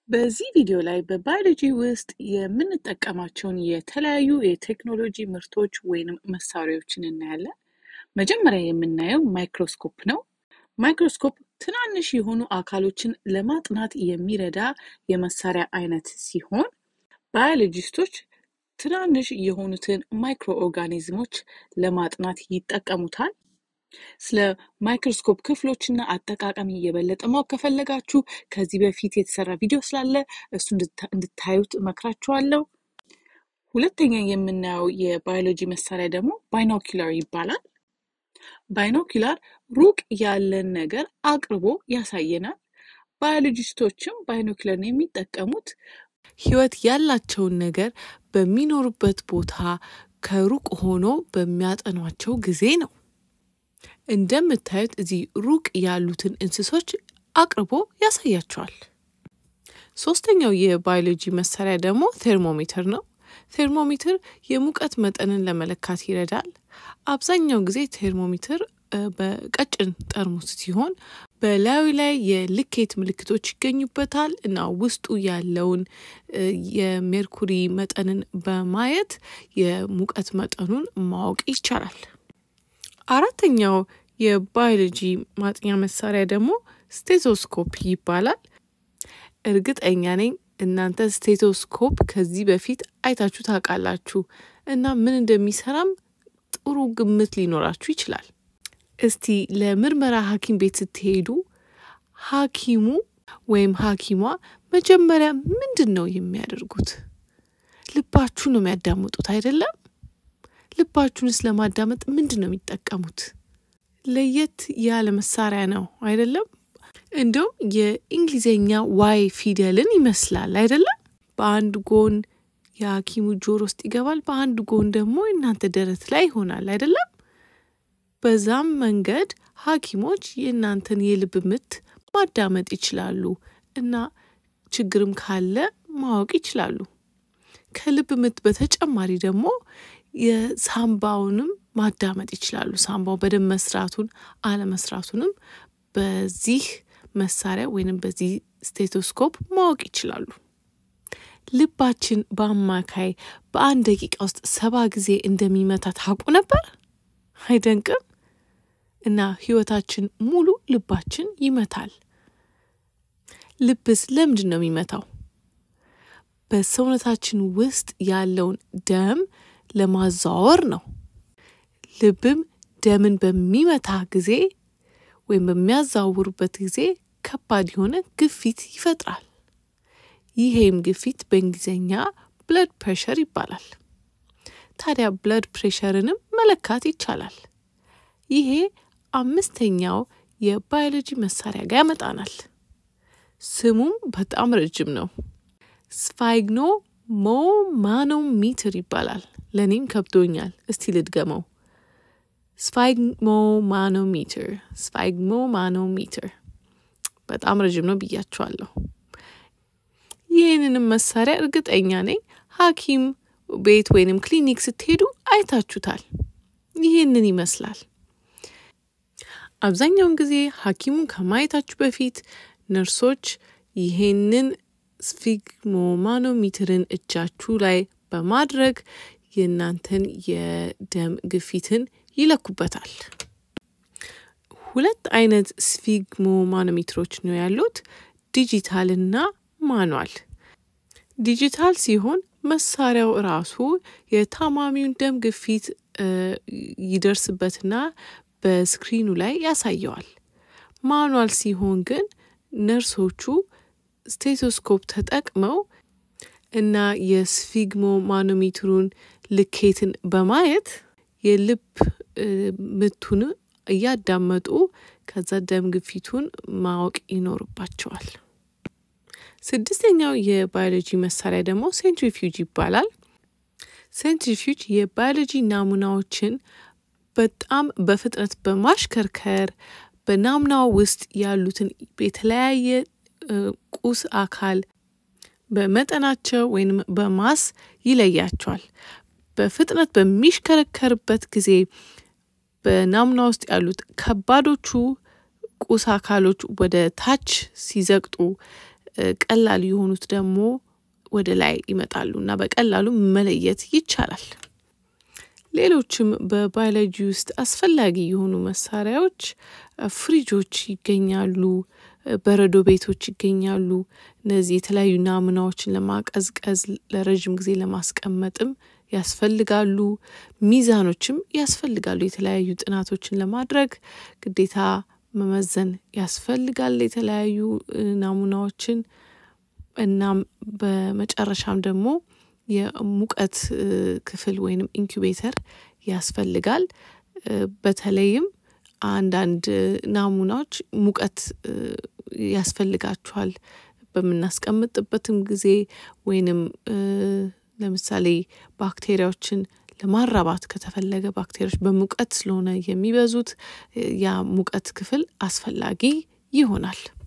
በዚህ ቪዲዮ ላይ በባዮሎጂ ውስጥ የምንጠቀማቸውን የተለያዩ የቴክኖሎጂ ምርቶች ወይንም መሳሪያዎችን እናያለን። መጀመሪያ የምናየው ማይክሮስኮፕ ነው። ማይክሮስኮፕ ትናንሽ የሆኑ አካሎችን ለማጥናት የሚረዳ የመሳሪያ አይነት ሲሆን ባዮሎጂስቶች ትናንሽ የሆኑትን ማይክሮ ኦርጋኒዝሞች ለማጥናት ይጠቀሙታል። ስለ ማይክሮስኮፕ ክፍሎችና አጠቃቀም የበለጠ ማወቅ ከፈለጋችሁ ከዚህ በፊት የተሰራ ቪዲዮ ስላለ እሱ እንድታዩት እመክራችኋለሁ። ሁለተኛ የምናየው የባዮሎጂ መሳሪያ ደግሞ ባይኖኪላር ይባላል። ባይኖኪላር ሩቅ ያለን ነገር አቅርቦ ያሳየናል። ባዮሎጂስቶችም ባይኖኪላርን የሚጠቀሙት ህይወት ያላቸውን ነገር በሚኖሩበት ቦታ ከሩቅ ሆኖ በሚያጠኗቸው ጊዜ ነው። እንደምታዩት እዚህ ሩቅ ያሉትን እንስሶች አቅርቦ ያሳያቸዋል። ሶስተኛው የባዮሎጂ መሳሪያ ደግሞ ቴርሞሜትር ነው። ቴርሞሜትር የሙቀት መጠንን ለመለካት ይረዳል። አብዛኛው ጊዜ ቴርሞሜትር በቀጭን ጠርሙስ ሲሆን በላዩ ላይ የልኬት ምልክቶች ይገኙበታል እና ውስጡ ያለውን የሜርኩሪ መጠንን በማየት የሙቀት መጠኑን ማወቅ ይቻላል። አራተኛው የባዮሎጂ ማጥኛ መሳሪያ ደግሞ ስቴቶስኮፕ ይባላል። እርግጠኛ ነኝ እናንተ ስቴቶስኮፕ ከዚህ በፊት አይታችሁ ታውቃላችሁ እና ምን እንደሚሰራም ጥሩ ግምት ሊኖራችሁ ይችላል። እስቲ ለምርመራ ሐኪም ቤት ስትሄዱ ሐኪሙ ወይም ሐኪሟ መጀመሪያ ምንድን ነው የሚያደርጉት? ልባችሁ ነው የሚያዳምጡት አይደለም? ልባችሁንስ ለማዳመጥ ምንድን ነው የሚጠቀሙት? ለየት ያለ መሳሪያ ነው አይደለም? እንዲሁም የእንግሊዝኛ ዋይ ፊደልን ይመስላል አይደለም? በአንድ ጎን የሐኪሙ ጆሮ ውስጥ ይገባል፣ በአንድ ጎን ደግሞ እናንተ ደረት ላይ ይሆናል አይደለም? በዛም መንገድ ሐኪሞች የእናንተን የልብ ምት ማዳመጥ ይችላሉ እና ችግርም ካለ ማወቅ ይችላሉ። ከልብ ምት በተጨማሪ ደግሞ የሳምባውንም ማዳመጥ ይችላሉ። ሳምባው በደንብ መስራቱን አለመስራቱንም በዚህ መሳሪያ ወይንም በዚህ ስቴቶስኮፕ ማወቅ ይችላሉ። ልባችን በአማካይ በአንድ ደቂቃ ውስጥ ሰባ ጊዜ እንደሚመታ ታውቁ ነበር? አይደንቅም? እና ህይወታችን ሙሉ ልባችን ይመታል። ልብስ ለምንድን ነው የሚመታው? በሰውነታችን ውስጥ ያለውን ደም ለማዘዋወር ነው። ልብም ደምን በሚመታ ጊዜ ወይም በሚያዘዋውሩበት ጊዜ ከባድ የሆነ ግፊት ይፈጥራል። ይሄም ግፊት በእንግሊዝኛ ብለድ ፕሬሸር ይባላል። ታዲያ ብለድ ፕሬሸርንም መለካት ይቻላል። ይሄ አምስተኛው የባዮሎጂ መሳሪያ ጋር ያመጣናል። ስሙም በጣም ረጅም ነው። ስፋይግኖ ሞ ማኖሜትር ይባላል። ለእኔም ከብዶኛል። እስቲ ልድገመው። ስፋይግሞ ማኖሜትር፣ ስፋይግሞ ማኖሜትር በጣም ረዥም ነው ብያችኋለሁ። ይህንንም መሳሪያ እርግጠኛ ነኝ ሐኪም ቤት ወይንም ክሊኒክ ስትሄዱ አይታችሁታል። ይህንን ይመስላል። አብዛኛውን ጊዜ ሐኪሙን ከማየታችሁ በፊት ነርሶች ይሄንን ስፊግሞማኖሜትርን እጃችሁ ላይ በማድረግ የእናንተን የደም ግፊትን ይለኩበታል። ሁለት አይነት ስፊግሞማኖሜትሮች ነው ያሉት፣ ዲጂታል እና ማኗል። ዲጂታል ሲሆን መሳሪያው ራሱ የታማሚውን ደም ግፊት ይደርስበትና በስክሪኑ ላይ ያሳየዋል። ማኗል ሲሆን ግን ነርሶቹ ስቴቶስኮፕ ተጠቅመው እና የስፊግሞ ማኖሜትሩን ልኬትን በማየት የልብ ምቱን እያዳመጡ ከዛ ደም ግፊቱን ማወቅ ይኖርባቸዋል። ስድስተኛው የባዮሎጂ መሳሪያ ደግሞ ሴንትሪፊውጅ ይባላል። ሴንትሪፊውጅ የባዮሎጂ ናሙናዎችን በጣም በፍጥነት በማሽከርከር በናሙናው ውስጥ ያሉትን የተለያየ ቁስ አካል በመጠናቸው ወይም በማስ ይለያቸዋል። በፍጥነት በሚሽከረከርበት ጊዜ በናሙና ውስጥ ያሉት ከባዶቹ ቁስ አካሎች ወደ ታች ሲዘቅጡ ቀላል የሆኑት ደግሞ ወደ ላይ ይመጣሉ እና በቀላሉ መለየት ይቻላል። ሌሎችም በባዮሎጂ ውስጥ አስፈላጊ የሆኑ መሳሪያዎች ፍሪጆች ይገኛሉ፣ በረዶ ቤቶች ይገኛሉ። እነዚህ የተለያዩ ናሙናዎችን ለማቀዝቀዝ ለረዥም ጊዜ ለማስቀመጥም ያስፈልጋሉ። ሚዛኖችም ያስፈልጋሉ። የተለያዩ ጥናቶችን ለማድረግ ግዴታ መመዘን ያስፈልጋል የተለያዩ ናሙናዎችን። እናም በመጨረሻም ደግሞ የሙቀት ክፍል ወይንም ኢንኩቤተር ያስፈልጋል። በተለይም አንዳንድ ናሙናዎች ሙቀት ያስፈልጋቸዋል በምናስቀምጥበትም ጊዜ ወይንም ለምሳሌ ባክቴሪያዎችን ለማራባት ከተፈለገ ባክቴሪያዎች በሙቀት ስለሆነ የሚበዙት ያ ሙቀት ክፍል አስፈላጊ ይሆናል።